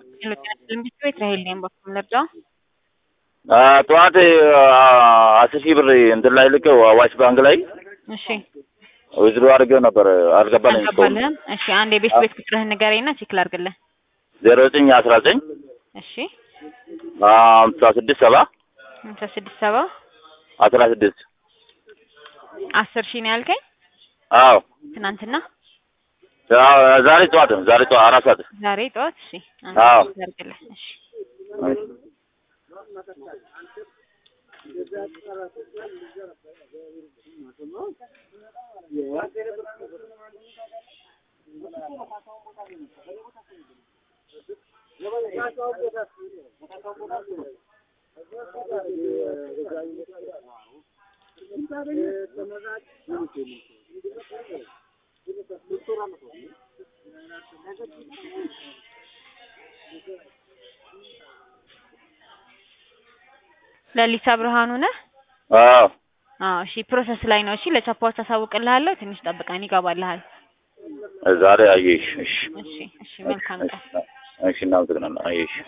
ልምቢት ቤት ራሄል ነኝ በኩል ልርዳው። ጠዋት አስር ሺህ ብር እንትን ላይ ልከው አዋሽ ባንክ ላይ እሺ ዊዝድሮ አድርገው ነበር አልገባልኝ እስካሁን። አልገባልህም? እሺ አንድ የቤት ቤት ቁጥርህን ንገረኝና ቼክ ላድርግልህ። ዜሮ ዘጠኝ አስራ ዘጠኝ እሺ ሀምሳ ስድስት ሰባ ሃምሳ ስድስት ሰባ አስራ ስድስት አስር ሺህ ነው ያልከኝ አዎ ትናንትና አዎ፣ ዛሬ ጠዋት ነው ዛሬ ጠዋት አራት ሰዓት ዛሬ ጠዋት። እሺ አንድ አዎ። ቼክ ላድርግልህ። እሺ ለሊሳ ብርሃኑ ነህ? አዎ አዎ እሺ ፕሮሰስ ላይ ነው። እሺ ለቻፓዎች አሳውቅልሃለሁ። ትንሽ ጠብቀን ይገባልሃል። ዛሬ አየሽ። እሺ እሺ እሺ መልካም ቀን። እሺ እናመሰግናለን። አየሽ